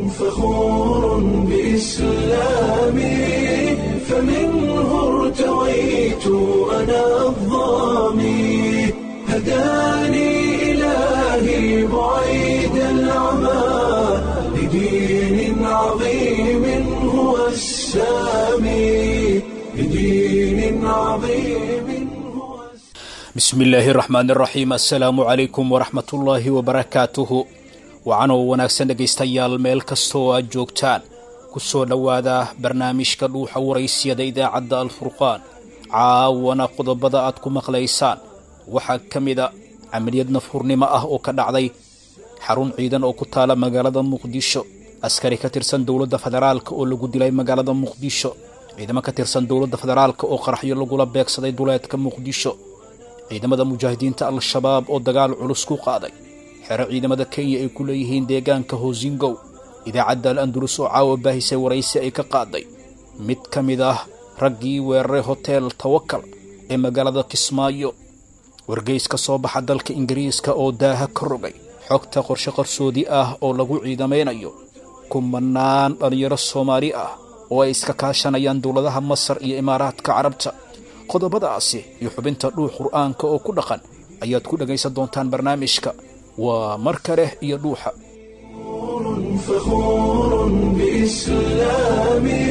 فخور بإسلامي فمنه ارتويت أنا الضامي هداني إلهي بعيد العمى لدين عظيم هو السامي لدين عظيم هو bismi illaahi raxmaan iraxiim assalaamu calaykum waraxmatullaahi wabarakaatuhu wacanoo wanaagsan dhegaystayaal meel kasta oo aad joogtaan ku soo dhowaada barnaamijka dhuuxa waraysiyada idaacadda alfurqaan caawana qodobada aad ku maqlaysaan waxaa ka mida camaliyad nafhurnimo ah oo ka dhacday xarun ciidan oo ku taala magaalada muqdisho askari ka tirsan dowladda federaalka oo lagu dilay magaalada muqdisho ciidamo ka tirsan dowladda federaalka oo qaraxyo lagula beegsaday duleedka muqdisho ciidamada mujaahidiinta al-shabaab oo dagaal culus ku qaaday xero ciidamada kenya ay ku leeyihiin deegaanka hoosingow idaacadda al andulus oo caawa baahisay waraysi ay ka qaaday mid ka mid ah raggii weeraray hotel tawakal ee magaalada kismaayo wargeys ka soo baxa dalka ingiriiska oo daaha ka rogay xogta qorshe qarsoodi ah oo lagu ciidamaynayo kumanaan dhallinyaro soomaali ah oo ay iska kaashanayaan dowladaha masar iyo imaaraadka carabta qodobadaasi iyo xubinta dhuux qur'aanka oo ku dhaqan ayaad ku dhegaysan doontaan barnaamijka waa mar kale iyo dhuuxa فخور بإسلامي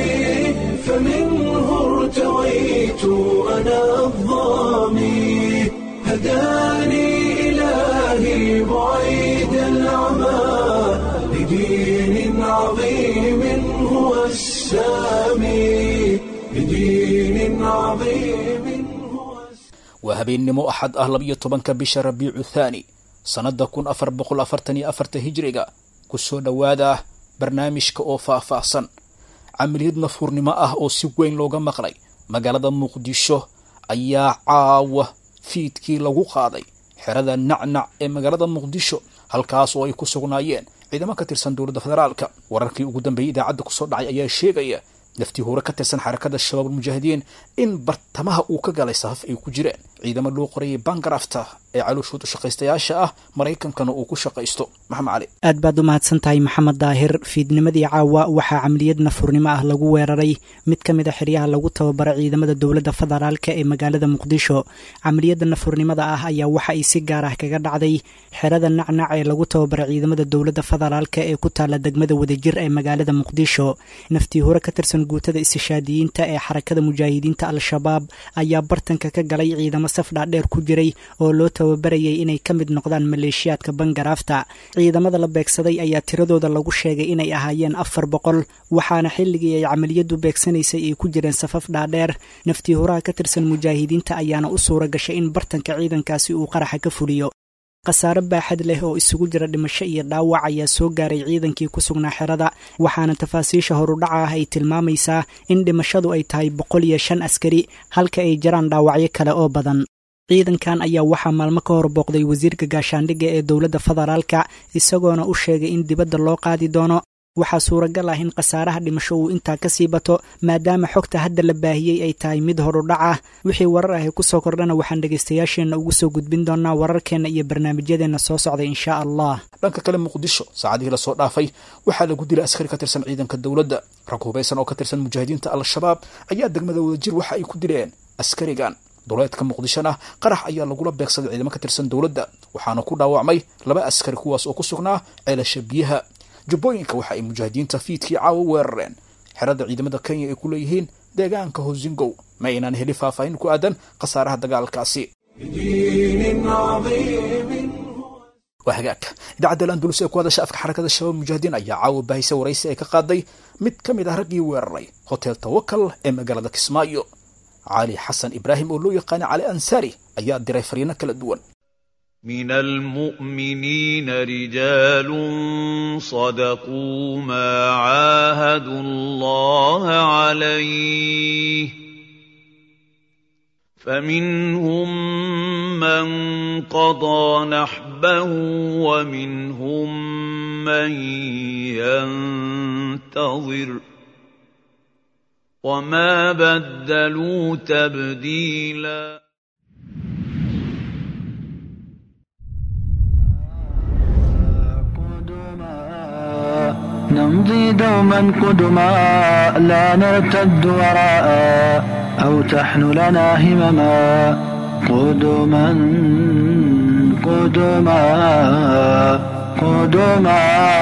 فمنه ارتويت أنا الضامي هداني إلهي بعيد العمى لدين عظيم هو السامي لدين عظيم هو waa habeennimo axad ah labiyo tobanka bisha rabiicu thaani sannadda kun afar boqol afartan iyo afarta hijriga ku soo dhowaada barnaamijka oo faah-faahsan camaliyad nafhurnimo ah oo si weyn looga maqlay magaalada muqdisho ayaa caawa fiidkii lagu qaaday xerada nacnac ee magaalada muqdisho halkaas oo ay ku sugnaayeen ciidamo ka tirsan dowladda federaalka wararkii ugu dambeeyey idaacadda kusoo dhacay ayaa sheegaya naftii hore ka tirsan xarakada shabaab almujaahidiin in bartamaha uu ka galay safaf ay ku jireen ciidamo loo qorayay bangarafta ee calooshooda shaqaystayaasha ah maraykankana uu ku shaqaysto maxamed cali aad baad u mahadsan tahay maxamed daahir fiidnimadii caawa waxaa camaliyad nafhurnimo ah lagu weeraray mid ka mid a xeryaha lagu tababaray ciidamada dowladda federaalka ee magaalada muqdisho camaliyadda nafhurnimada ah ayaa waxa ay si gaar ah kaga dhacday xerada nacnac ee lagu tababaray ciidamada dowladda federaalka ee ku taala degmada wadajir ee magaalada muqdisho naftii hore ka tirsan guutada istishaadiyiinta ee xarakada mujaahidiinta al-shabaab ayaa bartanka ka galay ciidamo saf dhaadheer ku jiray oo loo tababarayay inay ka mid noqdaan maleeshiyaadka bangaraafta ciidamada la beegsaday ayaa tiradooda lagu sheegay inay ahaayeen afar boqol waxaana xilligii ay camaliyadu beegsanaysay ay ku jireen safaf dhaadheer naftii horaha ka tirsan mujaahidiinta ayaana u suura gashay in bartanka ciidankaasi uu qaraxa ka fuliyo khasaare baaxad leh oo isugu jira dhimasho iyo dhaawac ayaa soo gaaray ciidankii ku sugnaa xerada waxaana tafaasiisha horudhaca ah ay tilmaamaysaa in dhimashadu ay tahay boqol iyo shan askari halka ay jiraan dhaawacyo kale oo badan ciidankan ayaa waxaa maalmo ka hor booqday wasiirka gaashaandhigga ee dowladda federaalka isagoona u sheegay in dibadda loo qaadi doono waxaa suuragal ah in khasaaraha dhimasho uu intaa ka sii bato maadaama xogta hadda la baahiyey ay tahay mid horudhac ah wixii warar ahi kusoo kordhana waxaan dhegaystayaasheenna ugu soo gudbin doonaa wararkeenna iyo barnaamijyadeenna soo socday inshaa allah dhanka kale muqdisho saacadihii lasoo dhaafay waxaa lagu dilay askari ka tirsan ciidanka dowladda rag hubaysan oo ka tirsan mujaahidiinta al-shabaab ayaa degmada wadajir waxa ay ku dileen askarigan duleedka muqdishona qarax ayaa lagula beegsaday ciidamo ka tirsan dowladda waxaana ku dhaawacmay laba askari kuwaas oo ku sugnaa ceelasha biyaha jubbooyinka waxa ay mujaahidiinta fiidkii caawa weerareen xerada ciidamada kenya ay ku leeyihiin deegaanka hosingow ma aynaan heli faahfaahin ku aadan khasaaraha dagaalkaasi لدين عظيم waa hagaagka idaacadda al-andulus ee ku hadasha afka xarakada shabaab mujaahidiin ayaa caawa baahisa waraysi ay ka qaaday mid ka mid ah raggii weeraray hotel tawakal ee magaalada kismaayo cali xasan ibraahim oo loo yaqaana cali ansaari ayaa diray fariino kala duwan من المؤمنين رجال صدقوا ما عاهدوا الله عليه فمنهم من قضى نحبه ومنهم من ينتظر وما بدلوا تبديلاً نمضي دوما قدما لا نرتد وراء أو تحن لنا همما قدما قدما قدما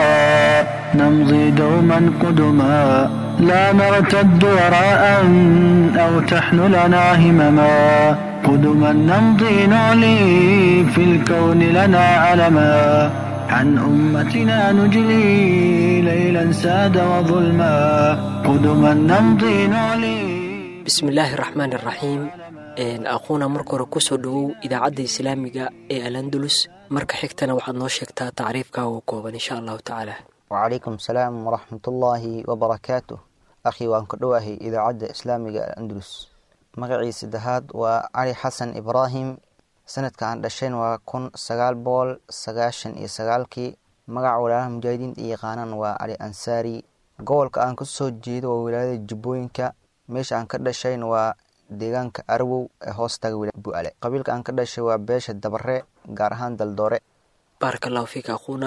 نمضي دوما قدما لا نرتد وراء أو تحن لنا همما قدما نمضي نعلي في الكون لنا علما عن أمتنا نجلي ليلا ساد وظلما قدما نمضي نعلي bismillaahi raxmaan iraxiim aquuna marka hore kusoo dhowow idaacadda islaamiga ee alandulus marka xigtana waxaad noo sheegtaa tacriifkaaga kooban insha allahu tacaala wacalaykum asalaam waraxmatullaahi wabarakaatuh akhii waan ka dhowahay idaacadda islaamiga alandulus magacii saddexaad waa cali xasan ibraahim sanadka aan dhashayn waa kun sagaal boqol sagaashan iyo sagaalkii magaca walaalaha mujaahidiinta yaqaanaan waa cali ansaari gobolka aan kasoo jeedo waa wilaayada jubbooyinka meesha aan ka dhashayn waa deegaanka arwow ee hoostaga bu-ale qabiilka aan ka dhashay waa beesha dabare gaar ahaan daldoore baaraka allahu fiika aquuna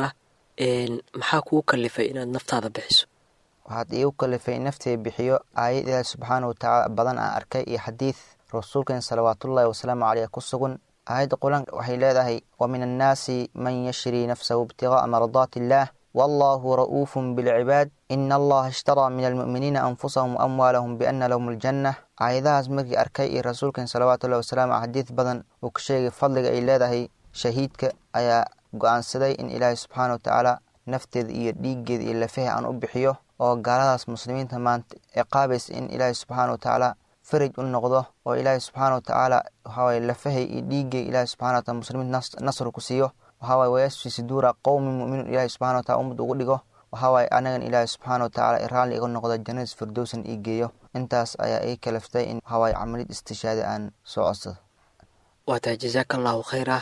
maxaa kuu kalifay inaad naftaada bixiso waxaad iigu kalifay naftee bixiyo aayad ilaahi subxaana watacaala badan aan arkay iyo xadiid rasuulkeen salawaatullaahi wasalaamu caleyh ku sugan aayadda qur-aanka waxay leedahay wa min annaasi man yashrii nafsahu ibtigaaa mardaati illaah wallahu ra'uufun bilcibaad ina allaha ishtaraa min almu'miniina anfusahum waamwaalahum biana lahum aljanna aayadahaas markii arkay iyo rasuulkeen salawaatullahi wasalaamu caley xadiid badan uu ka sheegay fadliga ay leedahay shahiidka ayaa go-aansaday in ilaahay subxaana watacaala nafteeda iyo dhiiggeeda iyo lafaha aan u bixiyo oo gaaladaas muslimiinta maanta ciqaabaysa in ilaahay subxaana watacaala faraj u noqdo oo ilaahay subxaana watacaala waxawaye lafahay iyo dhiiggay ilaahay subxana wataala muslimiinta nasr ku siiyo waxaawaye wayasfi suduura qowmi mu'miniin ilaahay subxana watacala ummad ugu dhigo waxaawaye anagan ilaahay subxaana watacaala raalli iga noqdo jannadis firdowsan ii geeyo intaas ayaa ii kalaftay in waxaawaye camalid istishaadi aan soo codsado waa tahay jasaaka allahu khayra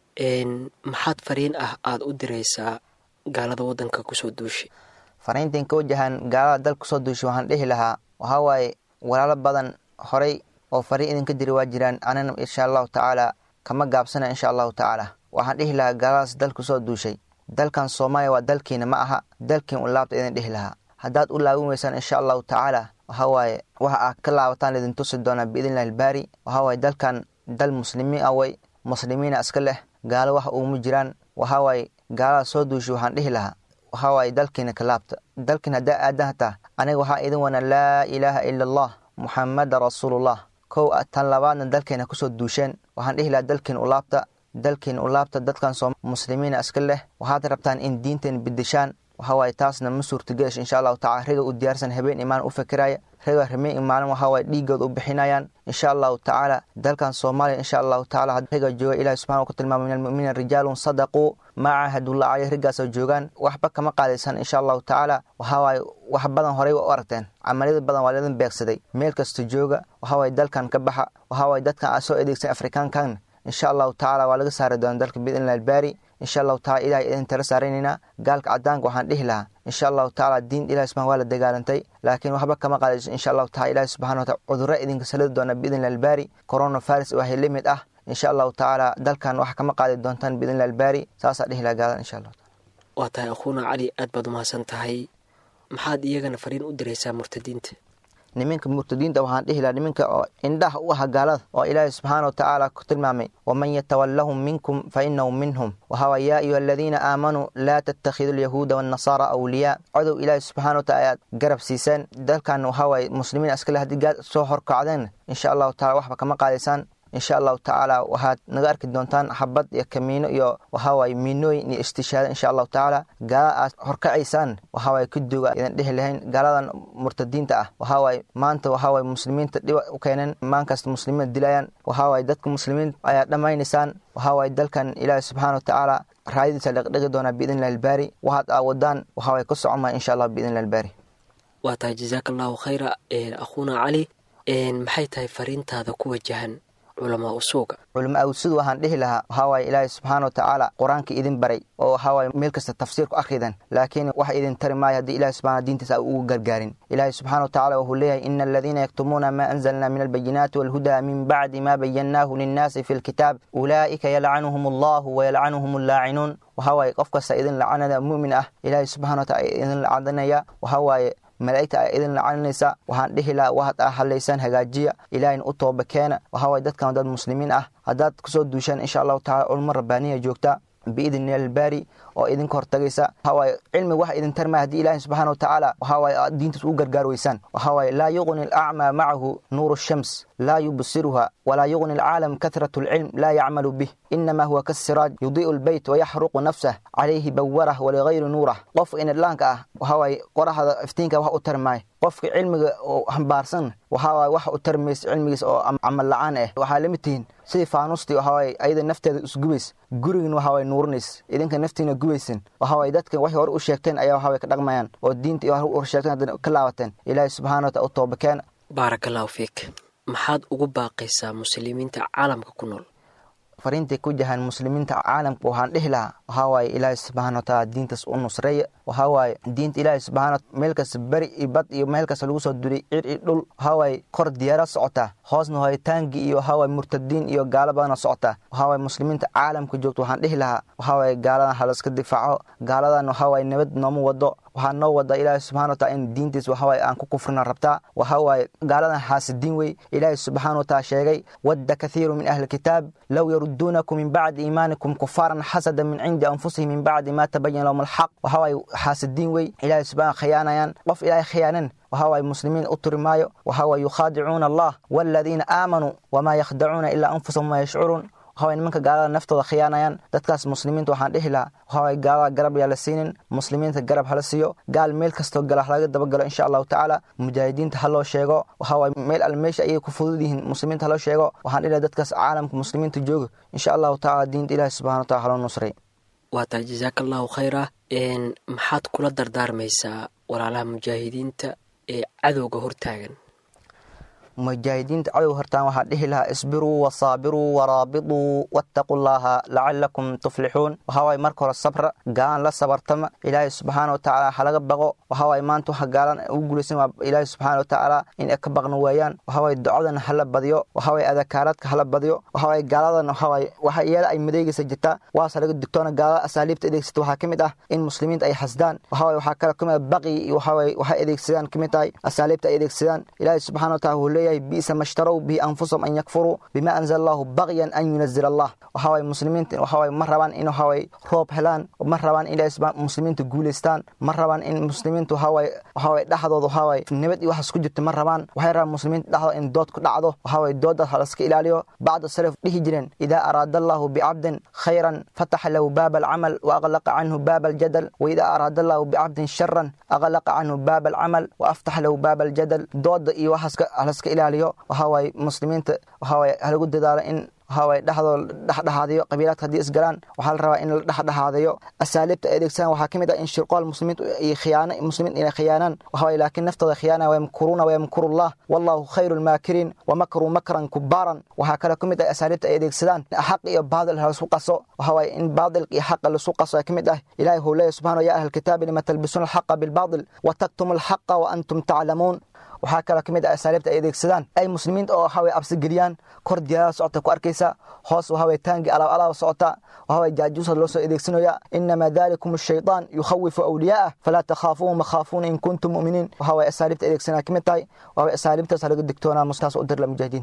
maxaad fariin ah aada u diraysaa gaalada waddanka kusoo duushay fariintan ka wajahan gaalada dalka kusoo duushay waxaan dhihi lahaa waxaa waaye walaalo badan horay oo fariin idinka diri waa jiraan anina insha allahu tacaala kama gaabsana insha allahu tacaala waxaan dhihi lahaa gaaladaas dalka kusoo duushay dalkan soomaaliya waa dalkiina ma aha dalkiin u laabta idin dhihi lahaa haddaad u laabin weysaan insha allahu tacaala waxaa waaye waxa aad ka laabataan idin tusi doonaa biidnillahi albaari waxaa waaye dalkan dal muslimiin ah way muslimiina iska leh gaalo wax uuma jiraan waxaa waaye gaalada soo duushay waxaan dhihi lahaa waxaa waaye dalkiina ka laabta dalkiin haddaa aadan hataa aniga waxaa idin wana laa ilaaha ila allah muxamada rasuulullah kow tan labaadna dalkeena kusoo duusheen waxaan dhihi lahaa dalkiin u laabta dalkiin u laabta dadkan soo muslimiina iska leh waxaad rabtaan in diinteen bedeshaan waxaa waaye taasna ma suurtageesh insha allahu tacala riga u diyaarsan habeen imaan u fikiraya riga rameen imaanan waxaa waaye dhiigood u bixinayaan insha allahu tacaala dalkan soomaaliya insha allahu tacala riga jooga ilahi subxana ku tilmaamay min almu'miniina rijaalun sadaquu maa caahadullah caleyh rigaasoo joogaan waxba kama qaadaysan insha allahu tacaala waxaa waaye wax badan horey u aragteen camaliyada badan waa laidin beegsaday meel kasta jooga waxaa waaye dalkan ka baxa waxaa waaye dadkan aad soo adeegsan afrikaankan insha allahu tacala waa laga saari doona dalka biidnillah albaari insha allahu tacala ilahay idin tala saaraynaynaa gaalka cadaanka waxaan dhihi lahaa insha allahu tacala diin ilahi subxana waa la dagaalantay laakiin waxba kama qaadayso insha allahu tacala ilahi subxana watacala cudurro idinka salidi doona biidnillah albaari corona virus waxay la mid ah insha allahu tacaala dalkan wax kama qaadi doontaan biidnillah albaari saasaa dhihi lahaa gaalan insha allahu taala waa tahay akhuuna cali aad baad umahadsan tahay maxaad iyagana fariin u diraysaa murtadiinta niminka murtadiinta waxaan dhihi lahaa niminka oo indhaha u aha gaalada oo ilaahay subxaana wa tacaala ku tilmaamay waman yatawallahum minkum fa inahu minhum waxaa yaa ayuha aladiina aamanuu laa tattakhidu alyahuuda waannasaara awliyaa codow ilaahay subxana wa taala ayaad garab siiseen dalkan waxaa waaye muslimiin askale haddii gaad soo horkacdeen insha allahu tacala waxba kama qaadaysaan insha allahu tacaala waxaad naga arki doontaan xabad iyo kamiino iyo waxawaaye miinooyin iyo istishaada insha allahu tacaala gaala aad horkacaysaan waxawaaye kaduuga idan dhihi lahayn gaaladan murtadiinta ah waxawaaye maanta waxawaaye muslimiinta dhiba u keeneen maankasta muslimiinta dilayaan waxawaaye dadka muslimiin ayaa dhammaynaysaan waxawaaye dalkan ilaahi subxaana wa tacaala raayadiisa dhaqdhigi doonaa biidnillahi albaari waxaad aa wadaan waxawaaye ka socon maya insha allah biidnillahi albaari waa tahay jasaaka allahu khayra akhuuna cali maxay tahay fariintaada ku wajahan culamaa usuuga culama awsud waxaan dhihi lahaa waxaa waaye ilaahay subxaana wa tacaala qur-aanka idin baray oo waxaa waaye meel kasta tafsiir ku akhridan laakiin wax idin tari maayo haddii ilahi subxana diintiisa a ugu gargaarin ilaahay subxana wa tacala wuxuu leeyahay ina aladiina yaktumuuna maa anzalna min albayinaati walhudaa min bacdi ma bayannaahu linnaasi fi lkitaab ulaa'ika yalcanuhum allahu wayalcanuhum allaacinuun waxaa waaye qof kasta idin lacanada mu'min ah ilaahay subxana wa tacala idin lacadanaya waxaa waaye malaa'igta ay idin lacaninaysa waxaan dhihi lahaa waxaad a hadlaysaan hagaajiya ilaahayna u tooba keena waxaa waaye dadkan dad muslimiin ah haddaad kusoo duushaan insha allahu tacala culmo rabbaaniya joogta biidni albaari oo idinka hortagaysa waxaa waaye cilmi wax idin tarmaya haddii ilaahay subxaana wa tacaala waxaa waaye aad diintiis ugu gargaar weysaan waxaa waaye laa yuqni alacmaa macahu nuuru shams laa yubsiruha walaa yuqni alcaalam kahratu alcilm laa yacmalu bih inama huwa kasiraaj yudii'u lbeyt wayaxruqu nafsah calayhi bawarah waligayri nuurah qofka inadlaanka ah waxaa waaye qoraxda iftiinka wax u tari maayo qofka cilmiga oo hambaarsan waxaa waaye wax u tari maysa cilmigiisa oo camal la-aan ah waxaa lamid tihiin sidii faanuustii waxaa waaye ayada nafteeda isgubays gurigin waxaa waaye nuurinays idinka naftiina gubaysin waxaa waaye dadkan waxay hore u sheegteen ayaa waxaa waye ka dhaqmayaan oo diinta iyo hore u sheegteen haddana ka laabateen ilaahay subxaana wa taala u toobakeen baaraka allahu fiik maxaad ugu baaqaysaa muslimiinta caalamka ku nool fariintay ku jahaan muslimiinta caalamka waxaan dhihi lahaa waxaa waaye ilaahay subxaana wa taala diintaas u nusreeya waxaa waaye diinta ilaahay subxaana meel kasta beri iyo bad iyo meel kasta lagu soo duray cir iyo dhul waxaa waaye kor diyaara socotaa hoosna hoyitaanki iyo waxaa waaye murtadiin iyo gaalo badana socotaa waxaa waaye muslimiinta caalamka joogta waxaan dhihi lahaa waxaa waaye gaaladan halaska difaaco gaaladan waxaa waaye nabad nooma wado waxaa noo wada ilaahay subxana wa taala in diintiis waxaa waaye aan ku kufrina rabtaa waxaa waaye gaaladan xaasidiin wey ilaahay subxaana wa taala sheegay wadda kathiiru min ahli kitaab low yaruduunakum min bacdi iimaanikum kufaaran xasada min cindi anfusihim min bacdi ma tabayana lahum alxaq waxaa waaye xaasidiin wey ilaahay subxana khiyaanayaan qof ilaahay khiyaanan waxaa waaye muslimiin u turi maayo waxaa waaye yukhaadicuuna allah waaladiina aamanuu wamaa yakhdacuuna ilaa anfusahum ma yashcuruun waxaa nimanka gaalada naftooda khiyaanayaan dadkaas muslimiinta waxaan dhihi lahaa waxaa gaalada garab yaa la siinin muslimiinta garab hala siiyo gaal meel kastoo gala halaga dabagalo insha allahu tacaala mujaahidiinta ha loo sheego waxaa waaye meel al meesha ayay ku fudud yihiin muslimiinta haloo sheego waxaan dhihi lahaa dadkaas caalamka muslimiinta jooga insha allahu tacaala diinta ilahi subxana wa tacala haloo nusray waa tahay jasaaka allahu khayra maxaad kula dardaarmaysaa walaalaha mujaahidiinta ee cadowga hortaagan mujaahidiinta cadow hortaan waxaa dhihi lahaa isbiruu wasaabiruu waraabituu wattaquu llaaha lacalakum tuflixuun waxaa waaye marka hore sabra gaalan la sabartama ilaahay subxaana wa tacaala halaga baqo waxaa waaye maanta waxa gaalan ugu guulaysan waa ilaahay subxaana wa tacaala in ay ka baqno waayaan waxaa waaye ducadan hala badiyo waxaa waaye adakaaraadka hala badiyo waxaa waaye gaaladan waxaa waaye waxa iyada ay madeegaysa jirta waase laga digtoona gaalada asaaliibta adeegsata waxaa ka mid ah in muslimiinta ay xasdaan waxaa waaye waxaa kale ka mid ah baqi iyo waxaa waaye waxay adeegsadaan ka mid tahay asaaliibta ay adeegsadaan ilaahay subxaana wa taala wuxuu leeyahay bi'sa ma ishtarow bihi anfusahum an yakfuruu bima anzala allahu baqyan an yunazila allah waxaa waaye muslimiinta waxaa waaye ma rabaan in waxaa waaye roob helaan ma rabaan in ilaahay muslimiinta guulaystaan ma rabaan in muslimiinta waxaa waaye waxaa waaye dhexdooda waxaa waaye nabad iyo waxaas ku jirta ma rabaan waxay rabaan muslimiinta dhexdooda in dood ku dhacdo waxaa waaye doodaas halaska ilaaliyo bacda salaf dhihi jireen idaa araada allahu bicabdin khayran fataxa lahu baaba alcamal wa aqlaqa canhu baaba aljadal wa idaa araada allahu bicabdin sharan aqlaqa canhu baaba alcamal wa aftaxa lahu baaba aljadal dooda iyo waxaas halaska ilaaliyo waxaa waaye muslimiinta waxaa waaye halagu dadaalo in waxaa waaye dhexdooda dhexdhexaadiyo qabiilaadka haddii isgalaan waxaa la rabaa in la dhexdhexaadiyo asaaliibta ay adeegsadaan waxaa ka mid ah in shirqool muslimiintu iyo khiyaano muslimiin inay khiyaanaan waxaa waaye laakiin naftooda khiyaana wayamkuruuna wayamkurullah wallahu khayru lmaakiriin wamakruu makran kubaaran waxaa kale ka mid ah asaaliibta ay adeegsadaan xaq iyo baadil lasu qaso waxaa waaye in baadilka iyo xaqa lasu qaso ay ka mid ah ilahi wuxuu leeyahy subxana ya ahla alkitaabi lima talbisuuna alxaqa bilbaadil wa taktumu alxaqa wa antum taclamuun waxaa kaloo ka mid ah asaaliibta ay adeegsadaan ay muslimiinta oo waxaa waye absigeliyaan kor diyaarada socota ku arkaysa hoos waxaa waye taangi alaab alaaba socota waxaa waye jaajuusa loo soo adeegsanaya inamaa dalikum ashaytaan yukhawifu awliyaa'ah falaa takhaafuuhum wakhaafuuna in kuntum mu'miniin waxaa waye asaaliibta adeegsanaya ka mid tahay waxaa waye asaaliibtaas laga digtoonaa mustaas u dirla mujaahidiin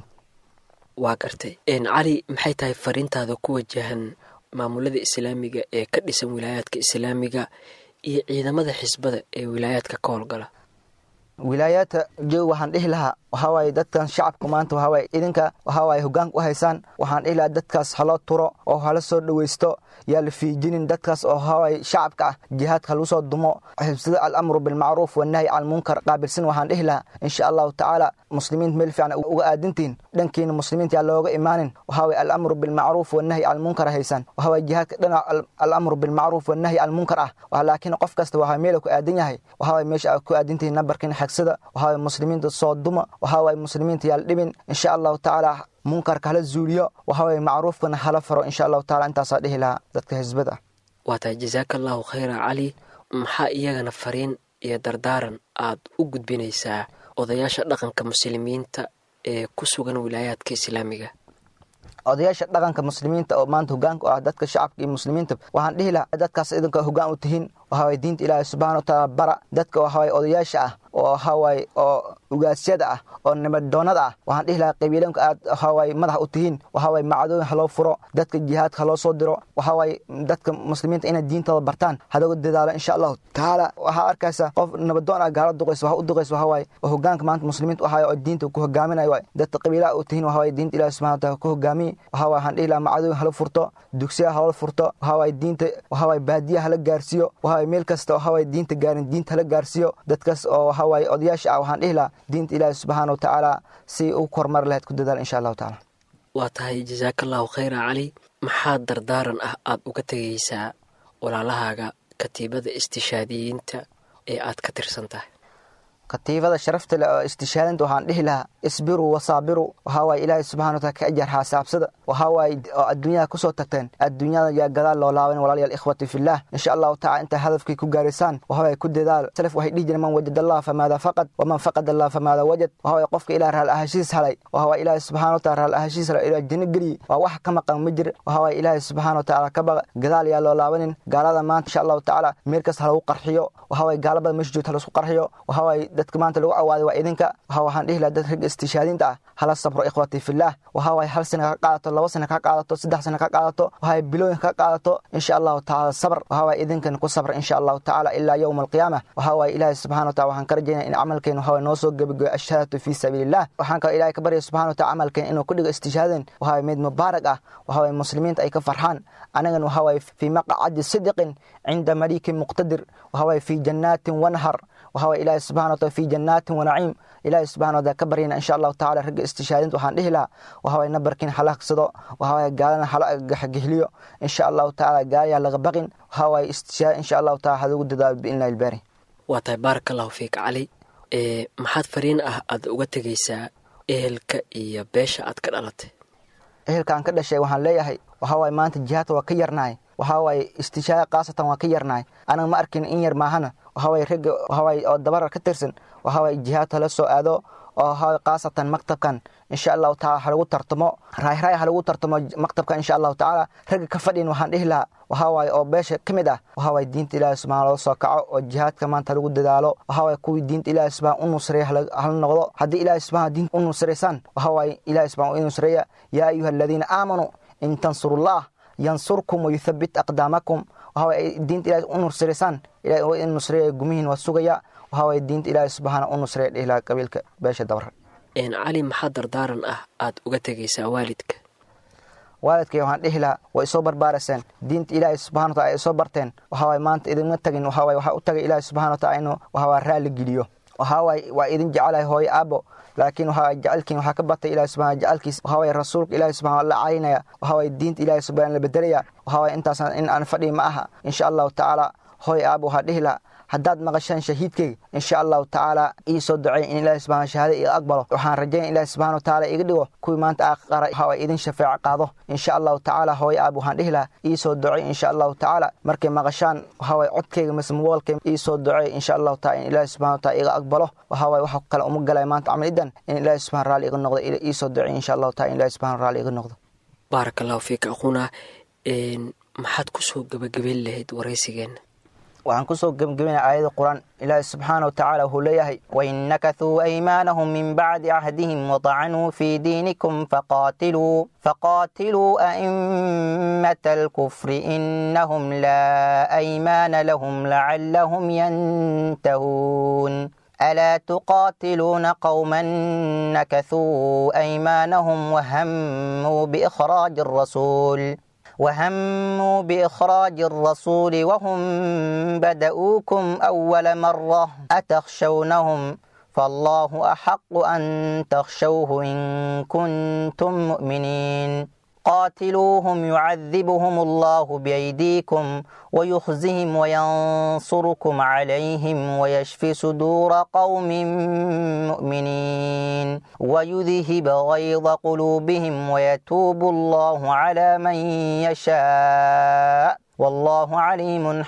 waa gartay cali maxay tahay fariintaada ku wajahan maamulada islaamiga ee ka dhisan wilaayaadka islaamiga iyo ciidamada xisbada ee wilaayaadka ka howlgala wilaayaadka joog waxaan dhihi lahaa waxaa waaye dadkan shacabka maanta waxaa waaye idinka waxaa waaye hoggaanka u haysaan waxaan dhihi lahaa dadkaas haloo turo oo hala soo dhowaysto yaa la fiijinin dadkaas oo waxaa waaye shacabka ah jihaadka halagu soo dumo xibsida alamru bilmacruuf wannahyi can lmunkar qaabilsan waxaan dhihi lahaa insha allahu tacaala muslimiinta meel fiican uga aadintiin dhankiina muslimiinta yaa looga imaanin waxaa waye alamru bilmacruuf wannahyi can lmunkar haysaan waxaa waye jihaadka dhinac alamru bilmacruuf wannahyi can lmunkar ah laakiin qof kasta waxaa meela ku aadan yahay waxaa waye meesha aad ku aadintihin nambarkiina xagsada waxaa waye muslimiinta soo duma waxaa waaye muslimiinta yaal dhibin insha allahu tacaala munkarka hala zuuliyo waxaa waaye macruufkana hala faro insha allahu taala intaasaa dhihi lahaa dadka xisbada waa tahay jasaaka allahu khayra cali maxaa iyagana fariin iyo dardaaran aad u gudbinaysaa odayaasha dhaqanka muslimiinta ee ku sugan wilaayaadka islaamiga odayaasha dhaqanka muslimiinta oo maanta hogaanka u ah dadka shacabka iyo muslimiinta waxaan dhihi lahaa dadkaas idinka hogaan u tihiin waxawaaye diinta ilaahay subxana watacaala bara dadka waxawaaye odayaasha ah oo waxawaaye oo ugaasyada ah oo nimadoonada ah waxaan dhihi lahaa qabiilanka aad waxawaaye madax u tihiin waxawaaye macdooyin haloo furo dadka jihaadka haloo soo diro waxawaaye dadka muslimiinta inay diintooda bartaan hadaga dadaalo insha allahu tacaala waxaa arkaysa qof nabadoon ah gaala duqays waxa u duqays waxawaaye oo hogaanka maanta muslimiinta u haya oo diinta ku hogaaminayo waay dadka qabiilaha u tihiin waxawaaye diinta ilaahay subxana wataala ku hogaamiye waxawaaye waxaan dhihi lahaa macdooyin hala furto dugsiya haloo furto waxawaaye diinta waxawaaye baadiya hala gaarsiiyo waxawaaye meel kasta waxawaaye diinta gaarin diinta hala gaarsiiyo dadkaas oo waxawaaye odayaasha ah waxaan dhihi lahaa diinta ilaahi subxaana wa tacaala si u kormar lahayd ku dadaal insha allahu tacaala waa tahay jasaaka allahu khayra cali maxaa dardaaran ah aad uga tegaysaa walaalahaaga katiibada istishaadiyiinta ee aad ka tirsan tahay katiibada sharafta leh oo istishaadinta waxaan dhihi lahaa isbiruu wasaabiru waxaa waaye ilaahay subxana wataala ka ajar xaasaabsada waxaa waaye oo adduunyada kusoo tagteen adduunyada yaa gadaal loo laaban walaalayaal ikhwati fillah insha allahu tacala intaa hadafkii ku gaaraysaan waxa waaye ku dadaal salaf waxay dhihi jireen man wajad allah famaada faqad waman faqad allah famaada wajad waxa waaye qofka ilaah raal ahashiis halay waxa waaye ilaahay subxana wataala raal ahashiis halay ilaah janno geliye waa wax ka maqan ma jir waxa waaye ilaahay subxana wataala ka baqa gadaal yaa loo laabanin gaalada maanta insha allahu tacaala meel kasta halagu qarxiyo waxa waaye gaalabada meesha joogta halasku qarxiyo waxa waaye dadka maanta lagu cawaaday waa idinka waxa waxaan dhihi lahaa dad ragga istishaadinta ah hala sabro ikhwati fillaah waxa waaye hal sana ka qaadato laba sana ka qaadato saddex sana ka qaadato waxay bilooyin ka qaadato insha allahu tacaala sabr waxa waaye idinkan ku sabra insha allahu tacaala ilaa yowma alqiyaama waxa waaye ilaahay subxana wataala waxaan ka rajaynaya in camalkeen waxa waaye noo soo gebagoyo ashahaadatu fii sabiilillah waxaan kaloo ilaahay ka baryaya subxana wataala camalkeen inuu ku dhigo istishaaden waxa waaye mid mubaarak ah waxa waaye muslimiinta ay ka farxaan anagan waxa waaye fii maqcadi sidiqin cinda malikin muqtadir waxa waaye fii jannaatin wanhar waxa waaye ilaahay subxana wataala fii jannaatin wanaciim ilaahay subxana wataala ka baryayna insha allahu tacaala ragga istishaadinta waxaan dhihi lahaa waxa waaye nabarkiin halagsado waxa waaye gaalana hala gaxgihliyo insha allahu tacaala gaalayaa laga baqin waxa waaye istishaad insha allahu taala hadagu dadaalo biidnillahi ilbaari waa tahay baaraka allahu fiik cali ee maxaad fariin ah aad uga tegaysaa ehelka iyo beesha aad ka dhalatay ehelkaan ka dhashay waxaan leeyahay waxaa waaye maanta jihaadka waa ka yarnahay waxaa waaye istishaada khaasatan waa ka yarnahay anaga ma arkin in yar maahana waxaa waaye ragga waxaa waaye oo dabarar ka tirsan waxaa waaye jihaadka la soo aado oo waxaa waaye khaasatan maktabkan insha allahu taala ha lagu tartamo raayraay ha lagu tartamo maktabkan insha allahu tacaala ragga ka fadhin waxaan dhihi lahaa waxaa waaye oo beesha ka mid ah waxaa waaye diinta ilaahi subxana loo soo kaco oo jihaadka maanta lagu dadaalo waxaa waaye kuwii diinta ilaahi subxana u nusreeya hala noqdo haddii ilaahi subxana diinta u nusraysaan waxaa waaye ilaahi subxana u nusreeya yaa ayuha aladiina aamanuu in tansurullah yansurkum wayuthabit aqdaamakum waxaa waaye diinta ilaahi u nusraysaan ilahi waa in nusreeya gumihiin waa sugaya waxaa waaye diinta ilaahi subxaana u nusreeya dhihi lahaa qabiilka beesha dabar cali maxaa dardaaran ah aad uga tegaysaa waalidka waalidkay waxaan dhihi lahaa way isoo barbaaraseen diinta ilaahay subxana wataala ay isoo barteen waxaa waaye maanta idinma tagin waxaa waaye waxaa u tagay ilaahay subxana wataala inuu waxaa waaye raalli geliyo waxaa waaye waa idin jecelahay hooyo aabo laakiin waxaa jecelkiin waxaa ka batay ilahi subxana jecelkiis waxaa waaye rasuulka ilaahi subxana la caynaya waxaa waaye diinta ilaahi subxana la bedelaya waxaa waaye intaasna in aan fadhi ma aha insha allahu tacaala hooyo aabo waxaa dhihi lahaa haddaad maqashaan shahiidkeyga insha allahu tacaala ii soo ducey in ilahi subxana shahaada iga aqbalo waxaan rajaynaya ilahi subxana wataala iga dhigo kuwii maanta aqara waxaa waaye idin shafeeco qaado insha allahu tacaala hooyo aab waxaan dhihi lahaa ii soo ducey insha allahu tacaala markay maqashaan waxaa waaye codkeyga mise mobolkeyga ii soo ducey insha allahu taala in ilahi subxana wataala iga aqbalo waxaa waaye waxa kale uma galay maanta camal idan in ilahi subxana raalli iga noqdo ii soo ducey insha allahu taala in ilahi subxana raalli iga noqdo baaraka allahu fiika aquuna maxaad kusoo gabagabeyn lahayd waraysigeenna waxaan kusoo gebgebina aayada qur-aan ilaahi subxaana wa tacaala wuxuu leeyahay wain nakathuu aymaanahum min bacdi cahdihim wadacanuu fii diinikum faqaatiluu faqaatiluu a'immata alkufri inahum laa aymaana lahum lacallahum yantahuun ألا تقاتلون قوما نكثوا أيمانهم وهموا بإخراج الرسول وهموا بإخراج الرسول وهم بدؤوكم أول مرة أتخشونهم فالله أحق أن تخشوه إن كنتم مؤمنين قاتلوهم يعذبهم الله بأيديكم ويخزهم وينصركم عليهم ويشفي صدور قوم مؤمنين ويذهب غيظ قلوبهم ويتوب الله على من يشاء والله عليم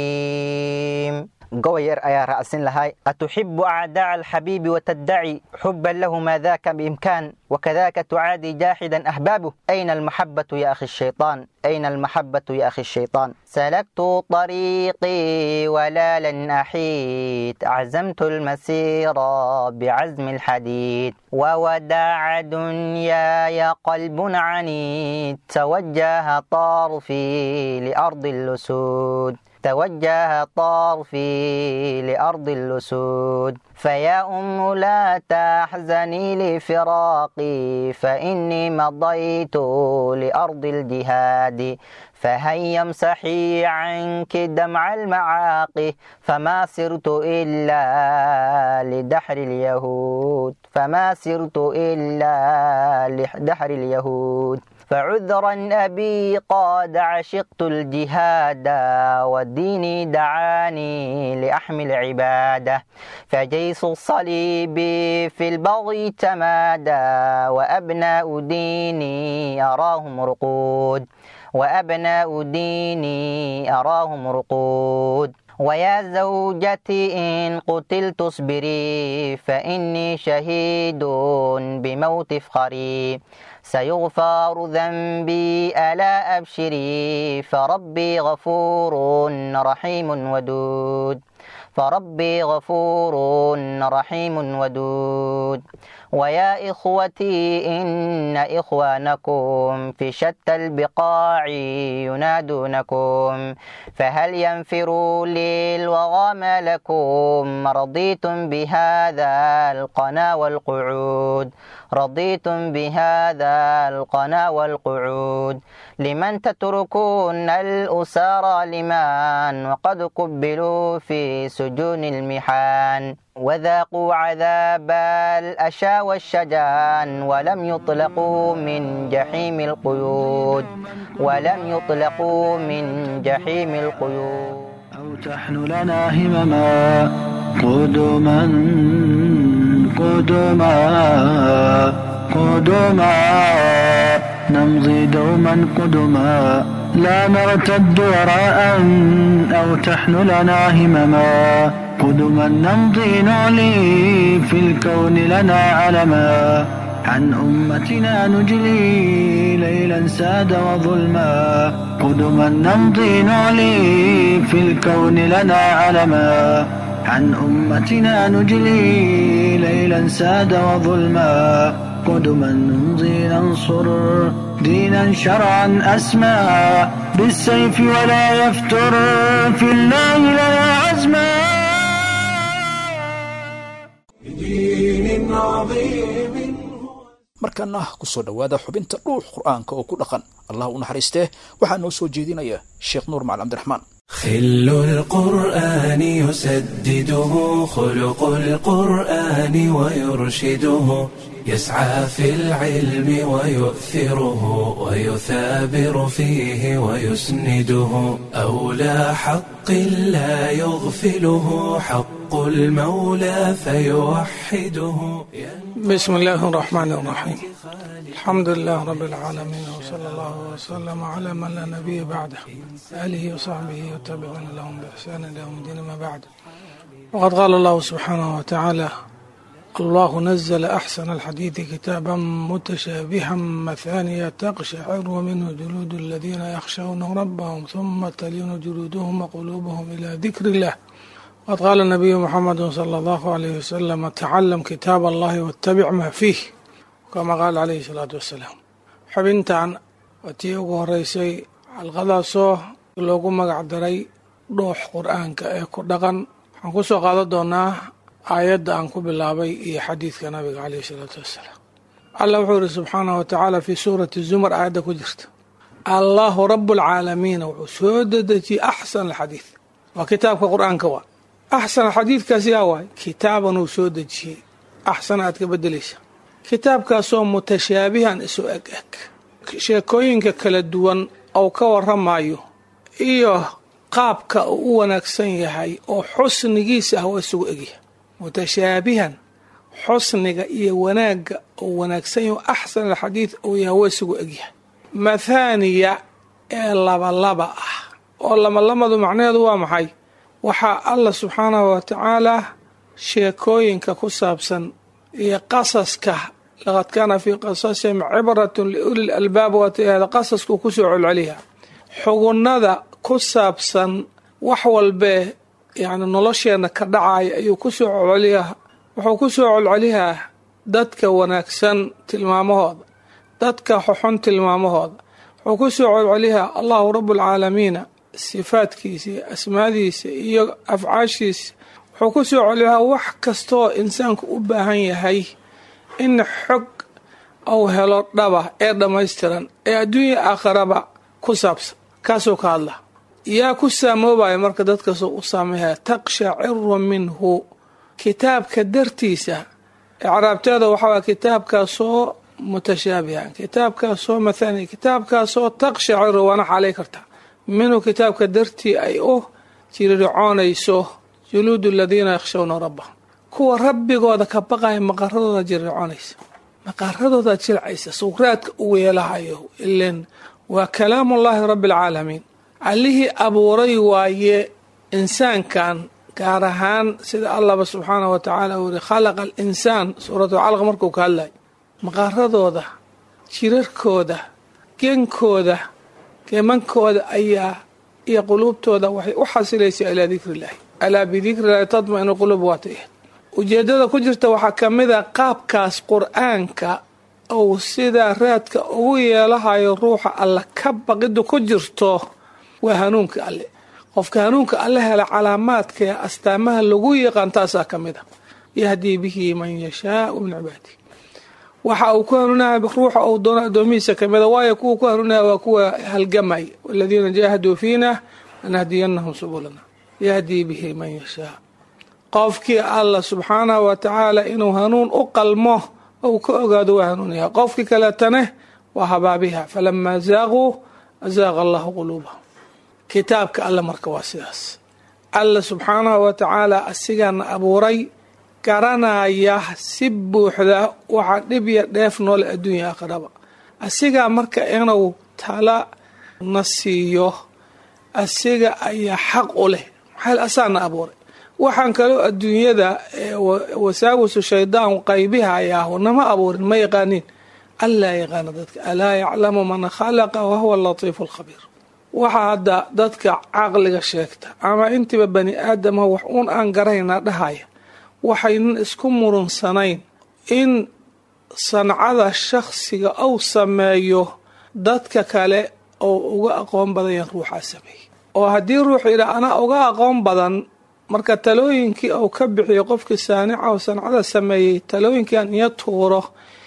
حكيم gobayar ayaa raacsin lahay atuxibu acdaaca alxabiibi wataddaci xuban lahu maa daaka biimkaan wakadaka tucaadi jaaxidan ahbaabuh ayna almaxabatu ya akhi shayطaan ayna almaxabatu ya akhi shayطaan salaktu طariiqii walaalan axiid aczamtu almasiira bicazmi alxadiid ووداع دنياي قلب عنيد توجه طرفي لأرض اللسود توجه طرفي لأرض اللسود فيا أم لا تحزني لفراقي فإني مضيت لأرض الجهاد فهيا امسحي عنك دمع المعاقي فما سرت إلا لدحر اليهود فما سرت إلا لدحر اليهود فعذرا أبي قد عشقت الجهاد والدين دعاني لأحمل عبادة فجيش الصليب في البغي تمادى وأبناء ديني أراهم رقود وأبناء ديني أراهم رقود ويا زوجتي إن قتلت اصبري فإني شهيد بموت فخري سيغفر ذنبي ألا أبشري فربي غفور رحيم ودود فربي غفور رحيم ودود ويا إخوتي إن إخوانكم في شتى البقاع ينادونكم فهل ينفروا للوغى ما لكم رضيتم بهذا القنا والقعود رضيتم بهذا القنا والقعود لمن تتركون الأسارى لمن وقد قبلوا في سجون المحان وذاقوا عذاب الأشى والشجان ولم يطلقوا من جحيم القيود ولم يطلقوا من جحيم القيود أو تحن لنا همما قدما قدما قدما نمضي دوما قدما لا نرتد وراء أو تحن لنا همما قدما نمضي نعلي في الكون لنا علما عن أمتنا نجلي ليلا ساد وظلما قدما نمضي نعلي في الكون لنا علما عن أمتنا نجلي ليلا ساد وظلما قدما نمضي ننصر دينا شرعا أسمى بالسيف ولا يفتر في الله لنا عزما بدين عظيم markaana kusoo dhowaada xubinta dhuux qur'aanka oo ku dhaqan allah u naxariistee waxaa noo soo jeedinaya sheekh nuur macali cabdiraxmaan خل القرآن يسدده خلق القرآن ويرشده يسعى في العلم ويؤثره ويثابر فيه ويسنده أولى حق لا يغفله حق المولى فيوحده بسم الله الرحمن الرحيم الحمد لله رب العالمين وصلى الله وسلم على من لا نبي بعده آله وصحبه وتابعون لهم بإحسان إلى يوم الدين ما بعد وقد قال الله سبحانه وتعالى الله نزل أحسن الحديث كتابا متشابها مثانية تقشعر منه جلود الذين يخشون ربهم ثم تلين جلودهم وقلوبهم إلى ذكر الله وقد قال النبي محمد صلى الله عليه وسلم تعلم كتاب الله واتبع ما فيه كما قال عليه الصلاة والسلام xubintan waa tii ugu horeysay xalqadaasoo loogu magac daray dhuux qur-aanka ee ku dhaqan waxaan ku soo qaadan doonaa aayadda aan ku bilaabay iyo xadiidka nabiga caleyhi isalaatu wassalaam allah wuxuu yihi subxaanahu watacaala fii suurati zumar aayadda ku jirta allahu rabualcaalamiina wuxuu soo dedejiyey axsan alxadiid waa kitaabka qur-aanka waa axsan xadiidkaas yaa waay kitaaban uu soo dejiyey axsan aad ka bedelaysa kitaabkaasoo mutashaabihan isu eg eg sheekooyinka kala duwan ou ka waramayo iyo qaabka uu u wanaagsan yahay oo xusnigiisa ah waa isugu egyahay mutashaabihan xusniga iyo wanaagga uu wanaagsan yahay axsan alxadiid uu yahay waa isugu egyahay mathaaniya ee labalaba ah oo labalamadu macnaheedu waa maxay waxaa allah subxaanahu wa tacaalaa sheekooyinka ku saabsan iyo qasaska laqad kaana fii qasasihim cibratun liuli lalbaab waatihada qasasku kusoo celceliya xugunnada ku saabsan wax walbee yacni nolosheenna ka dhacaya ayuu kusoo celceliyaa wuxuu kusoo celceliyaa dadka wanaagsan tilmaamahooda dadka xoxon tilmaamahooda wuxuu kusoo celceliyaa allahu rabualcaalamiina sifaadkiisa iyo asmaadiisa iyo afcaashiisa wuxuu ku soo celiyaa wax kastaoo insaanku u baahan yahay in xog uu helo dhaba ee dhammaystiran ee adduunya aakharaba ku saabsan kaasuu ka hadla yaa ku saamoobaya marka dadkasoo u saameeya taqshaciru minhu kitaabka dartiisa icraabteeda waxaa kitaabkaasoo mutashaabihan kitaabkaasoo mathani kitaabkaasoo taqshaciru waana xaalay kartaa minhu kitaabka dartii ay u jirircoonayso juluudu aladiina yakhshawna rabbahum kuwa rabbigooda ka baqaya maqaradooda jirircoonaysa maqaradooda jilcaysa sukraadka u weelahayo ilen waa kalaamullaahi rabbi alcaalamiin allihii abuuray waaye insaankan gaar ahaan sida allahba subxaanahu wa tacaala uu yihi khalaqa alinsaan suuratu calaq markuu ka hadlay maqaradooda jirarkooda genkooda geemankooda ayaa iyo quluubtooda waxay u xasilaysaa ilaa dikriillaahi alaa bidikrillahi tadma-inu quluub waata ahayd ujeeddada ku jirta waxaa ka mid a qaabkaas qur-aanka uu sidaa raadka ugu yeelahayo ruuxa alle ka baqiddu ku jirto waa hanuunka alle qofka hanuunka alle hela calaamaadka ee astaamaha lagu yaqaan taasaa ka mid a yahdii bihi man yashaau min cibaadihi waxa uu ku hanuunahay ruuxa uu doono addoomihiisa ka mida waayo kuwa ku hanuunaya waa kuwa halgamay waladiina jaahaduu fiina lanahdiyanahum subulana yahdii bihi man yashaa qofkii allah subxaanahu wa tacaala inuu hanuun u qalmo ou ka ogaado waa hanuunyaha qofkii kaleetane waa habaabiha falamaa zaaquu azaaqa allahu quluubahum kitaabka alle marka waa sidaas alla subxaanahu wa tacaala asigaana abuuray garanaya si buuxda waxaa dhib ya dheef noole adduunya aakhiraba asigaa marka inuu tala na siiyo asiga ayaa xaq u leh maxaa asaana abuuray waxaan kaloo adduunyada wasaawisu shaydaan qaybihayaahu nama abuurin ma yaqaaniin allaa yaqaana dadka alaa yaclamu man khalaqa wahuwa alatiifu alkhabiir waxaa hadda dadka caqliga sheegta ama intiiba bani aadama wax uun aan garaynaa dhahaya waxaynan isku murunsanayn in sancada shakhsiga uu sameeyo dadka kale oo uga aqoon badan yahan ruuxaa sameeyey oo haddii ruuxu yidhaa anaa uga aqoon badan marka talooyinkii uu ka bixiyo qofkii saanica oo sancada sameeyey talooyinkiian iyo tuuro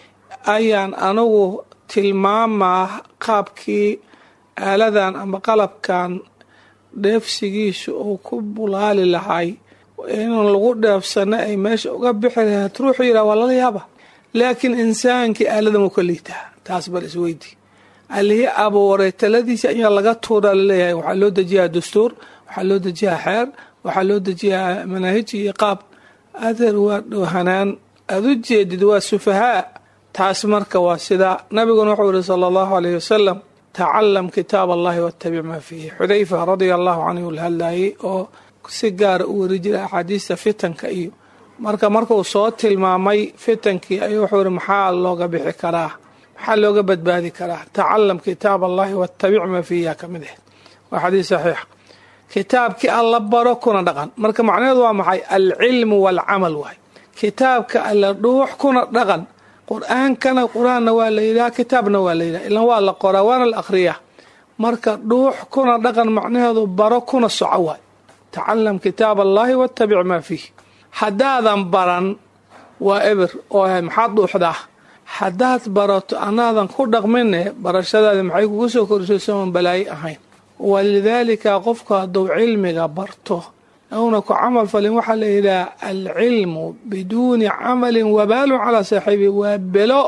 ayaan anigu tilmaamaa qaabkii aaladan ama qalabkan dheefsigiisu uu ku bulaali lahay inaan lagu dheefsano ay meesha uga bixi lahayd ruuxuu yidhaha waa lala yaaba laakiin insaankii aaladan uu ka liitaa taas bal isweydi allihii abuuray taladiisa ayaa laga tuuraa laleeyahay waxaa loo dejiyaa dastuur waxaa loo dejiyaa xeer waxaa loo dejiyaa manaahij iyo qaab adeer waa dhowhanaan aada u jeedid waa sufahaa taas marka waa sidaa nabiguna wuxuu yihi sala allahu alayhi wasalam tacalam kitaab allahi wattabic maa fiihi xudayfa radia allahu canhu la hadlayay oo si gaara u weri jiray axaadiista fitanka iyo marka markuu soo tilmaamay fitankii ayuu wuxuu yihi maxaa looga bixi karaa maxaa looga badbaadi karaa tacalam kitaab allahi wattabic maa fiihi ka mid ahayd waa xadiis saxiixa kitaabkii alla baro kuna dhaqan marka macnaheedu waa maxay alcilmu waalcamal waay kitaabka alla dhuux kuna dhaqan qur-aankana qur-aanna waa la yidhaha kitaabna waa la yidhaha ilan waa la qoraa waana la akhriyaa marka dhuux kuna dhaqan macnaheedu baro kuna soco waay tacalam kitaab allahi wattabic maa fiih haddaadan baran waa eber oo maxaad dhuuxdaa haddaad barato anaadan ku dhaqmine barashadaadi maxay kugu soo korisayso oon balaayo ahayn walidaalika qofku hadduu cilmiga barto uuna ku camal falin waxaa la yidhaha alcilmu biduuni camalin wabaalun calaa saaxiibi waa belo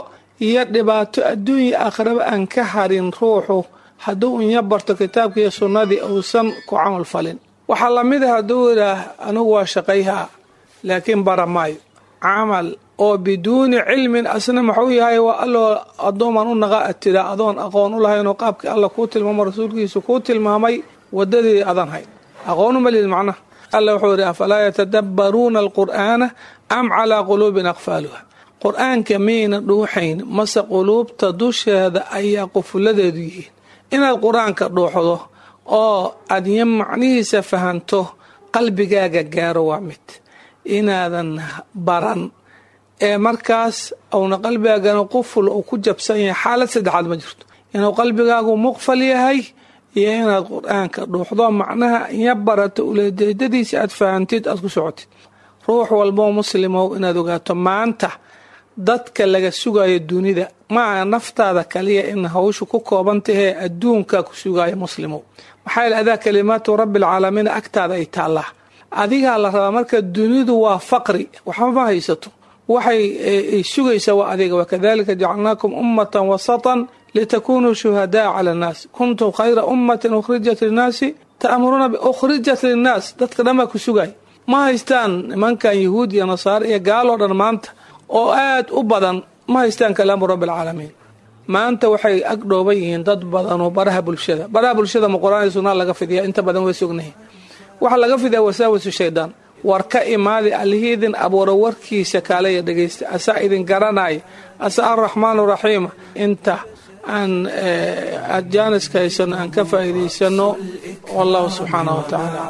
iyo dhibaato adduunya aakhiraba aan ka harin ruuxu hadduu unya barto kitaabka iyo sunnadii uusan ku camal falin waxaa lamid ah hadduu idhaah anigu waa shaqayhaa laakiin bara maayo camal oo biduuni cilmin asna maxuu yahay waa alloo addoomaan u naqa atida adoon aqoon u lahaynoo qaabkii alla kuu tilmaamo rasuulkiisu kuu tilmaamay wadadii adan hayn aqoon uma lihid macnaha alla wuxuu yidhi afalaa yatadabbaruuna alqur'aana am calaa quluubin aqfaaluha qur-aanka miyayna dhuuxayn mase quluubta dusheeda ayaa qufuladeedu yihiin inaad qur-aanka dhuuxdo oo aad ya macnihiisa fahanto qalbigaaga gaaro waa mid inaadan baran ee markaas uuna qalbigaagana quful uu ku jabsan yahay xaalad saddexaad ma jirto inuu qalbigaagu muqfal yahay iyo inaad qur-aanka dhuuxdo macnaha iya barato uleejeedadiisa aad fahantid aad ku socotid ruux walboo muslimow inaad ogaato maanta dadka laga sugayo dunida maaha naftaada kaliya in hawshu ku kooban tahee adduunka ku sugayo muslimow maxaa yeel adaa kalimaatu rabbialcaalamiin agtaada ay taallaa adigaa la rabaa marka dunidu waa faqri waxba ma haysato waxay sugaysaa waa adiga wakadalika jacalnaakum ummatan wasatan litakunuu shuhadaa cala annaas kuntum khayra ummatin ukhrijat linnaasi ta'muruuna ukhrijat linnaas dadka dhan baa ku sugay ma haystaan nimankan yahuud iyo nasaare iyo gaaloo dhan maanta oo aad u badan ma haystaan kalaamu rabbi alcaalamiin maanta waxay ag dhooban yihiin dad badanoo baraha bulshada baraha bulshada ma qur-aan iyo sunnaa laga fidiya inta badan way sognahay waxaa laga fidiyaa wasaawasu shaydaan war ka imaadi allihii idin abuura warkiisa kaalaya dhegaysta asaa idin garanaya asaa arraxmaanu raxiima inta aan aad jaaniska haysano aan ka faa'iidaysano wallahu subxaanahu wa tacaala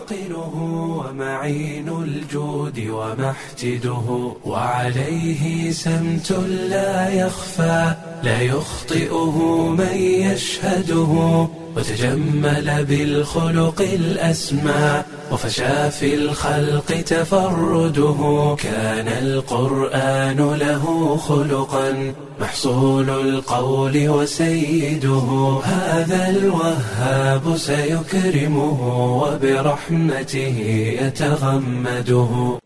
ومعين الجود ومحتده وعليه سمت لا يخفى لا يخطئه من يشهده وتجمل بالخلق الأسمى وفشى في الخلق تفرده كان القرآن له خلقا محصول القول وسيده هذا الوهاب سيكرمه وبرحمته يتغمده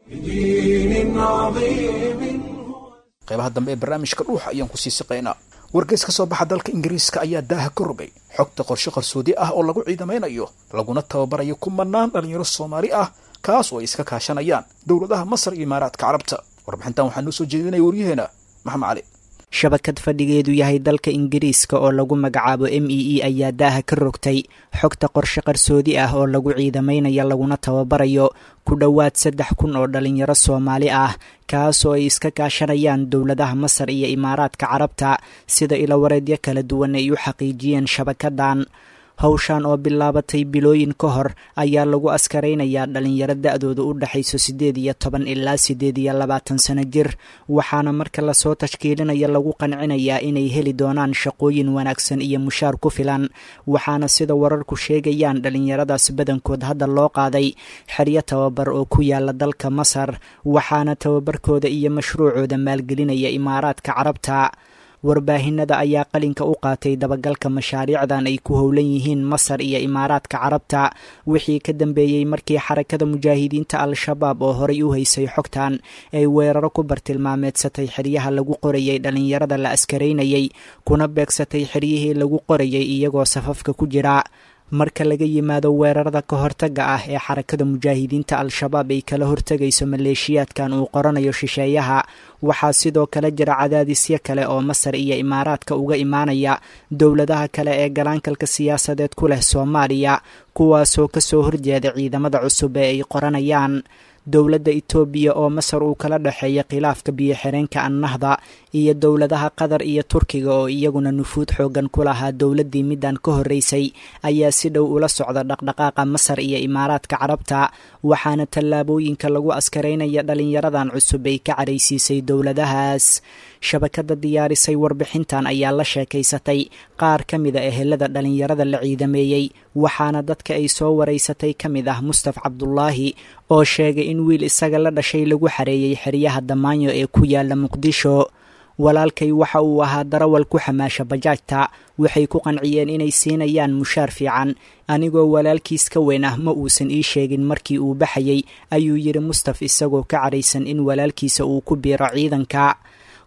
بدين عظيم qaybaha dambe ee barnaamijka dhuuxa ayaan ku sii siqaynaa wargeys ka soo baxa dalka ingiriiska ayaa daaha ka rogay xogta qorshe qarsoodi ah oo lagu ciidamaynayo laguna tababarayo kumanaan dhalinyaro soomaali ah kaas oo ay iska kaashanayaan dowladaha masar iyo imaaraadka carabta warbixintan waxaa noo soo jeedinaya waryaheena maxamed cali shabakad fadhigeedu yahay dalka ingiriiska oo lagu magacaabo m e e ayaa daaha ka rogtay xogta qorshe qarsoodi ah oo lagu ciidamaynaya laguna tababarayo ku dhowaad saddex kun oo dhalinyaro soomaali ah kaasoo ay iska kaashanayaan dowladaha masar iyo imaaraadka carabta sida ilawareedyo kala duwan ay u xaqiijiyeen shabakadan howshan oo bilaabatay bilooyin ka hor ayaa lagu askaraynayaa dhalinyaro da-dooda u dhexayso siddeed iyo toban ilaa siddeed iyo labaatan sano jir waxaana marka lasoo tashkiilinaya lagu qancinayaa inay heli doonaan shaqooyin wanaagsan iyo mushaar ku filan waxaana sida wararku sheegayaan dhalinyaradaas badankood hadda loo qaaday xeryo tababar oo ku yaala dalka masar waxaana tababarkooda iyo mashruucooda maalgelinaya imaaraadka carabta warbaahinada ayaa qalinka u qaatay dabagalka mashaariicdan ay ku howlan yihiin masar iyo imaaraadka carabta wixii ka dambeeyey markii xarakada mujaahidiinta al-shabaab oo horay u haysay xogtan ay weeraro ku bartilmaameedsatay xeryaha lagu qorayay dhalinyarada la askaraynayay kuna beegsatay xeryihii lagu qorayay iyagoo safafka ku jira marka laga yimaado weerarada ka hortaga ah ee xarakada mujaahidiinta al-shabaab ay kala hortegayso maleeshiyaadkan uu qoranayo shisheeyaha waxaa sidoo kale jira cadaadisyo kale oo masar iyo imaaraadka uga imaanaya dowladaha kale ee galaankalka siyaasadeed ku leh soomaaliya kuwaasoo kasoo horjeeda ciidamada cusub ee ay qoranayaan dowladda itoobiya oo masar uu kala dhexeeya khilaafka biyo-xireenka annahda iyo dowladaha qatar iyo turkiga oo iyaguna nufuud xoogan ku lahaa dowladdii middan ka horreysay ayaa si dhow ula socda dhaqdhaqaaqa masar iyo imaaraadka carabta waxaana tallaabooyinka lagu askaraynaya dhalinyaradan cusub ay ka caraysiisay dowladahaas shabakada diyaarisay warbixintan ayaa la sheekaysatay qaar ka mida ehelada dhalinyarada la ciidameeyey waxaana dadka ay soo waraysatay ka mid ah mustaf cabdulaahi oo sheegay in wiil isaga la dhashay lagu xareeyey xeryaha damaanyo ee ku yaala muqdisho walaalkay waxa uu ahaa darawal ku xamaasha bajaajta waxay ku qanciyeen inay siinayaan mushaar fiican anigoo walaalkiis ka weyn ah ma uusan ii sheegin markii uu baxayey ayuu yidhi mustaf isagoo ka caraysan in walaalkiisa uu ku biiro ciidanka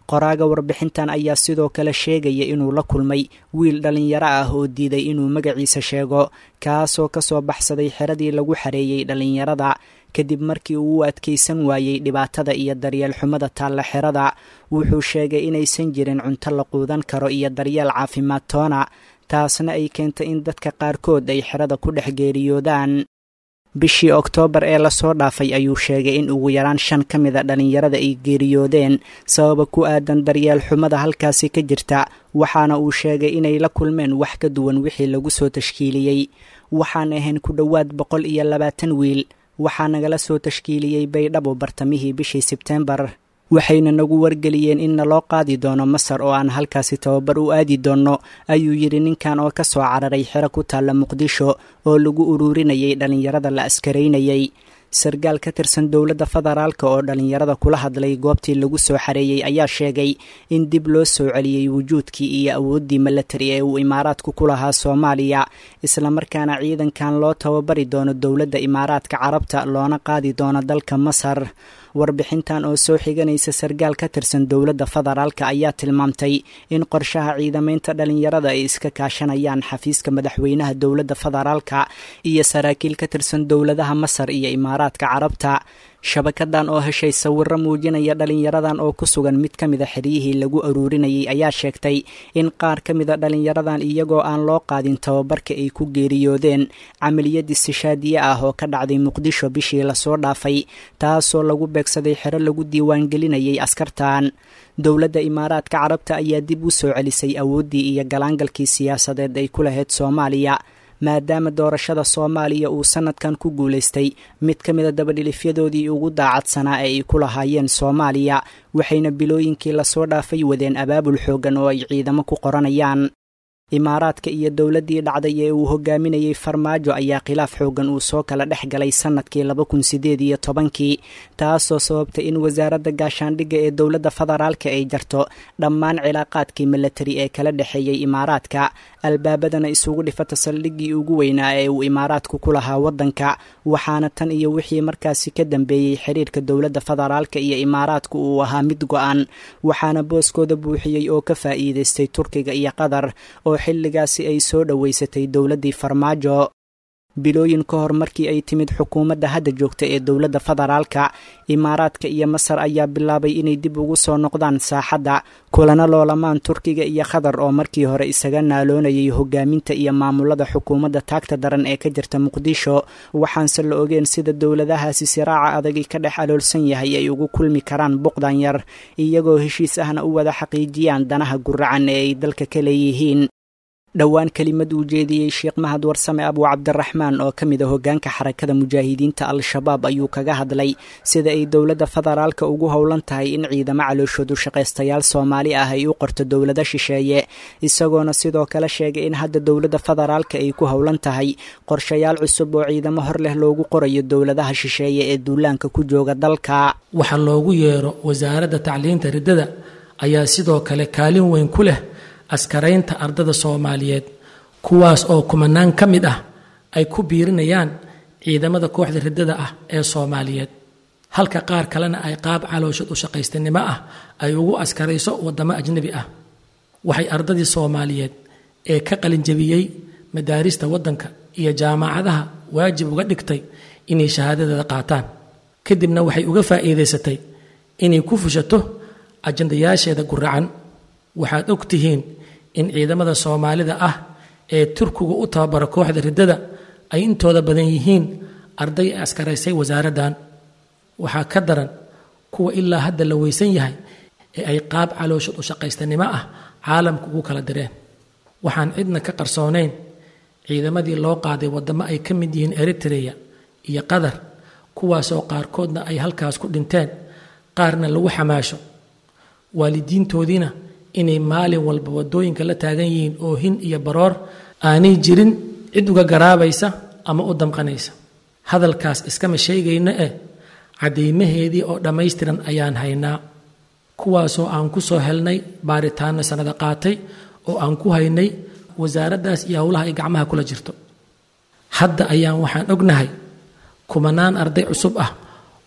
qoraaga warbixintan ayaa sidoo kale sheegaya inuu la kulmay wiil dhallinyaro ah oo diiday inuu magaciisa sheego kaasoo ka soo baxsaday xeradii lagu xareeyey dhallinyarada kadib markii uu u adkaysan waayey dhibaatada iyo daryeel xumada taalla xerada wuxuu sheegay inaysan jirin cunto la quudan karo iyo daryeel caafimaad toona taasna ay keentay in dadka qaarkood ay xerada ku dhex geeriyoodaan bishii oktoobar ee lasoo dhaafay ayuu sheegay in ugu yaraan shan ka mida dhallinyarada ay geeriyoodeen sababa ku aadan daryeel xumada halkaasi ka jirta waxaana uu sheegay inay la kulmeen wax ka duwan wixii lagu soo tashkiiliyey waxaan ahayn ku dhowaad boqol iyo labaatan wiil waxaa nagala soo tashkiiliyey baydhabo bartamihii bishii sebteembar waxayna nagu wargeliyeen in naloo qaadi doono masar oo aan halkaasi tababar u aadi doonno ayuu yidhi ninkan oo ka soo cararay xero ku taalla muqdisho oo lagu uruurinayay dhallinyarada la askaraynayay sargaal ka tirsan dowladda federaalk oo dhallinyarada kula hadlay goobtii lagu soo xareeyey ayaa sheegay in dib loo soo celiyey wujuudkii iyo awooddii milatari ee uu imaaraadku ku lahaa soomaaliya islamarkaana ciidankan loo tababari doono dowladda imaaraadka carabta loona qaadi doono dalka masar warbixintan oo soo xiganaysa sargaal ka tirsan dowladda federaalk ayaa tilmaamtay in qorshaha ciidamaynta dhallinyarada ay iska kaashanayaan xafiiska madaxweynaha dowladda federaalka iyo saraakiil ka tirsan dowladaha masar iyo imaaraadka carabta shabakadan oo heshay sawiro muujinaya dhallinyaradan oo ku sugan mid ka mida xeryihii lagu aruurinayay ayaa sheegtay in qaar ka mida dhallinyaradan iyagoo aan loo qaadin tababarka ay ku geeriyoodeen camaliyad istishaadiye ah oo ka dhacday muqdisho bishii lasoo dhaafay taasoo lagu beegsaday xero lagu diiwaangelinayay askartan dowladda imaaraadka carabta ayaa dib u soo celisay awooddii iyo galaangalkii siyaasadeed ay ku lahayd soomaaliya maadaama doorashada soomaaliya uu sanadkan ku guulaystay mid ka mida dabadhilifyadoodii ugu daacadsanaa ee ay ku lahaayeen soomaaliya waxayna bilooyinkii lasoo dhaafay wadeen abaabul xooggan oo ay ciidamo ku qoranayaan imaaraadka iyo dowladdii dhacday ee uu hogaaminayey farmaajo ayaa khilaaf xooggan uu soo kala dhex galay sannadkii laba kun sideed iyo tobankii taasoo sababtay in wasaaradda gaashaandhigga ee dowladda federaalka ay jarto dhammaan cilaaqaadkii milatari ee kala dhexeeyey imaaraadka albaabadana isugu dhifata saldhiggii ugu weynaa ee uu imaaraadku ku lahaa waddanka waxaana tan iyo wixii markaasi ka dambeeyey xiriirka dowladda federaalka iyo imaaraadku uu ahaa mid go-an waxaana booskooda buuxiyey oo ka faa'iidaystay turkiga iyo qatar oo xilligaasi ay soo dhoweysatay dowladdii farmaajo bilooyin ka hor markii ay timid xukuumadda hadda joogta ee dowladda federaalka imaaraadka iyo masar ayaa bilaabay inay dib ugu soo noqdaan saaxadda kulana loolamaan turkiga iyo qatar oo markii hore isaga naaloonayay hogaaminta iyo maamulada xukuumadda taagta daran ee ka jirta muqdisho waxaanse la ogeen sida dowladahaasi siraaca adagi ka dhex aloolsan yahay ay ugu kulmi karaan buqdan yar iyagoo heshiis ahna u wada xaqiijiyaan danaha guracan ee ay dalka ka leeyihiin dhowaan kelimad uu jeediyey sheekh mahad warsame abu cabdiraxmaan oo ka mid a hoggaanka xarakada mujaahidiinta al-shabaab ayuu kaga hadlay sida ay dowladda federaalka ugu howlan tahay in ciidamo calooshoodu shaqaystayaal soomaali ah ay u qorto dowlado shisheeye isagoona sidoo kale sheegay in hadda dowladda federaalka ay ku howlan tahay qorshayaal cusub oo ciidamo hor leh loogu qorayo dowladaha shisheeye ee duulaanka ku jooga dalka waxa loogu yeero wasaaradda tacliinta riddada ayaa sidoo kale kaalin weyn ku leh askaraynta ardada soomaaliyeed kuwaas oo kumanaan ka mid ah ay ku biirinayaan ciidamada kooxda riddada ah ee soomaaliyeed halka qaar kalena ay qaab calooshad u shaqaystanimo ah ay ugu askarayso waddamo ajnebi ah waxay ardadii soomaaliyeed ee ka qalinjabiyey madaarista waddanka iyo jaamacadaha waajib uga dhigtay inay shahaadadeeda qaataan kadibna waxay uga faa'iidaysatay inay ku fushato ajandayaasheeda guracan waxaad og tihiin in ciidamada soomaalida ah ee turkigu u tababara kooxda riddada ay intooda badan yihiin arday ay askaraysay wasaaraddan waxaa ka daran kuwa ilaa hadda la weysan yahay ee ay qaab calooshad u shaqaystanimo ah caalamka ugu kala direen waxaan cidna ka qarsoonayn ciidamadii loo qaaday waddamo ay ka mid yihiin eritreya iyo qatar kuwaasoo qaarkoodna ay halkaas ku dhinteen qaarna lagu xamaasho waalidiintoodiina inay maalin walba waddooyinka la taagan yihiin oohin iyo baroor aanay jirin cid uga garaabaysa ama u damqanaysa hadalkaas iskama sheegayno eh caddaymaheedii oo dhammaystiran ayaan haynaa kuwaasoo aan ku soo helnay baaritaanno sannado qaatay oo aan ku haynay wasaaraddaas iyo howlaha ay gacmaha kula jirto hadda ayaan waxaan ognahay kumanaan arday cusub ah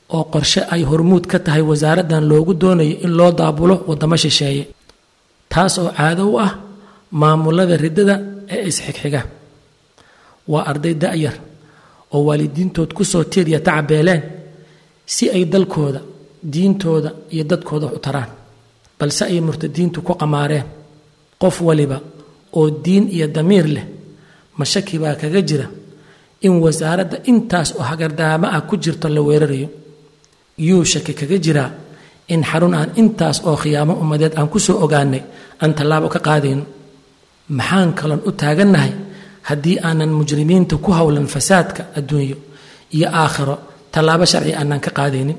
oo qorshe ay hormuud ka tahay wasaaraddan loogu doonayo in loo daabulo waddamo shisheeye taas oo caado u ah maamulada riddada ee isxigxiga waa arday da'yar oo waalidiintood ku soo tiiriya tacabeeleen si ay dalkooda diintooda iyo dadkooda u taraan balse ay murtadiintu ku qamaareen qof waliba oo diin iyo damiir leh mashaki baa kaga jira in wasaaradda intaas oo hagardaamo ah ku jirto la weerarayo yuu shaki kaga jiraa in xarun aan intaas oo khiyaamo ummadeed aan ku soo ogaanay aan tallaabo ka qaadayno maxaan kaloon u taagannahay haddii aanan mujrimiinta ku howlan fasaadka adduunyo iyo aakhiro tallaabo sharci aanan ka qaadaynin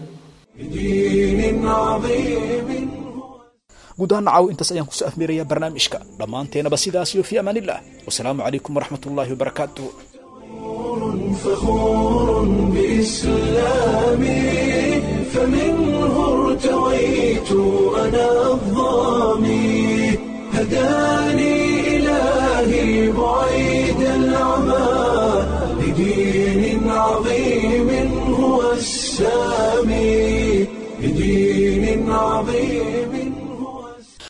guud ahaan nacaw intaas ayaan kusoo afmeerayaa barnaamijka dhammaanteenaba sidaas iyo fii amaan illah wasalaamu calaykum waraxmat ullaahi wabarakaatu فخور بإسلامي فمنه ارتويت أنا الظامي هداني إلهي بعيد العمى لدين عظيم هو السامي لدين عظيم